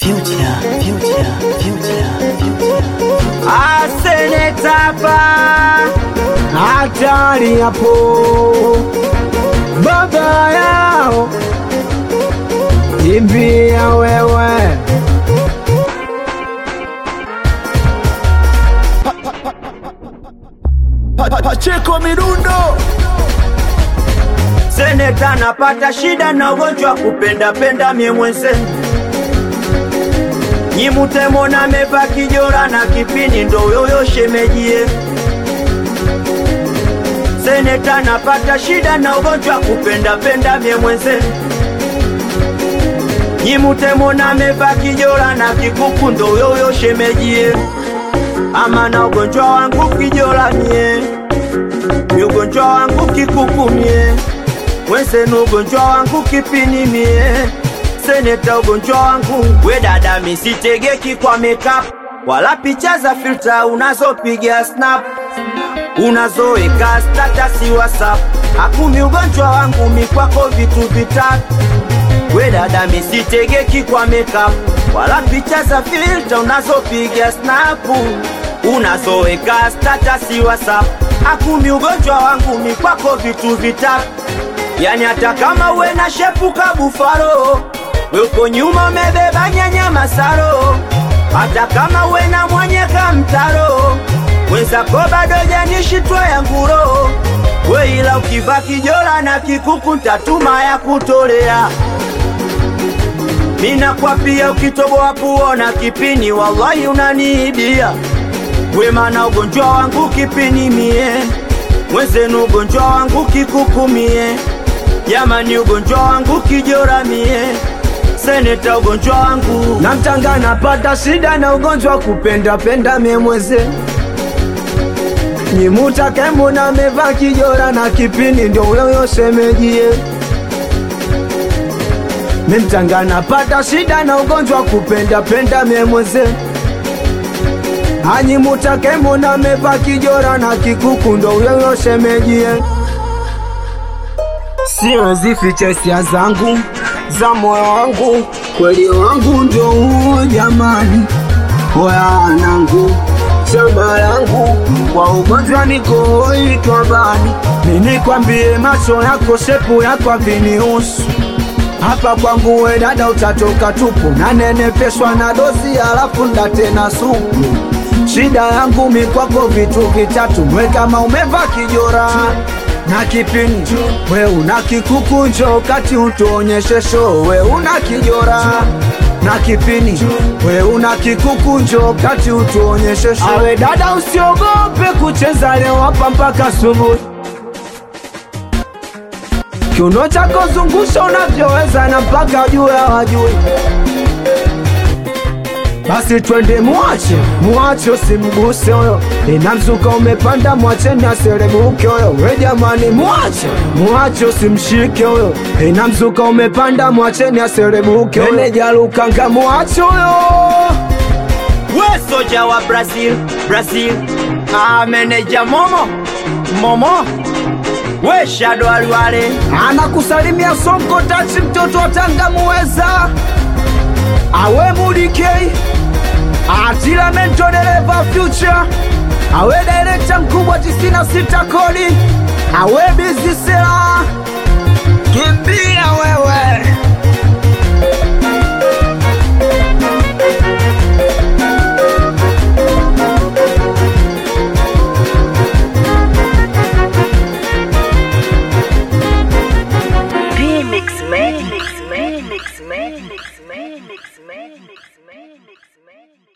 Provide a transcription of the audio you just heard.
future, future, future, future. asenetapa hatari hapo baba yao imbia wewe Pacheko Mirundo seneta napata shida na ugonjwa wa kupenda penda mie mwenzenu nyimutemona meva kijora na kipini ndo yoyo shemejie seneta napata shida na ugonjwa wa kupenda penda mie mwenzenu nyimutemona meva kijora na kikuku ndo yoyo shemejie ama na ugonjwa wangu kijora mie ni ugonjwa wangu kikuku mie wensenu ugonjwa wangu kipini mie seneta ugonjwa wangu we dada misitegeki kwa makeup wala picha za filter unazopiga snap unazoeka statasi whatsapp akumi ugonjwa wangu mikwako vitu vitatu we dada misitegeki kwa makeup wala picha za filter unazopiga snap unazoeka statasi whatsapp akumi ugonjwa wangu mikwako vitu vitatu yani hata kama uwe na shepu ka bufalo we uko nyuma umebeba nyanya masaro hata kama uwe na mwenye ka mtaro wenzako bado janishitwa ya nguro we ila ukiva kijola na kikuku ntatuma ya kutolea mina kwa pia ukitoboa kuona kipini wallahi unaniibia wema ugonjwa wangu kipini mie mwenzenu ugonjwa wangu kikukumie jamani ugonjwa wangu kijora mie seneta ugonjwa wangu namtanga napata shida na ugonjwa wa kupenda penda mie mweze nyimutakemuna meva kijora na kipini ndio uyoyo semejie mimtanga napata shida na ugonjwa wa kupenda penda mie mweze anyimutakemuna meva kijora na kikuku ndo uyoyo semejie siwezi ficha hisia zangu za moyo wangu, kweli wangu ndio huo jamani, wanangu shamba langu kwa ugonjwa niko hoitwa bani, nini kwambie macho yako shepu yako avinihusu hapa kwangu we dada utatoka tupu, nanenepeshwa na dozi alafu ndatena supu. Shida yangu mikwako vitu vitatu, mwe kama umeva kijora na kipini we una kikuku njo kati utuonyeshe show we una kijora na kipini we una kikuku njo kati utuonyeshe show awe dada usiogope kucheza leo hapa mpaka subuhi kiuno chako zungusha unavyoweza na mpaka juu ya wajui basi twende muache muache usimguse huyo ina mzuka umepanda mwacheni aserebuke huyo we jamani muache muache usimshike huyo ina mzuka umepanda mwacheni aserebuke huyo meneja lukanga muache huyo we soja wa brazil brazil ah, meneja momo momo we shado aliwale anakusalimia sonko tachi mtoto wa tanga muweza awe mudikei atila mento dereva future awe direkta mkubwa 96 kodi awe bizisela kimbia wewe Remix man, mix man, mix man, mix man, mix man, mix man, mix man.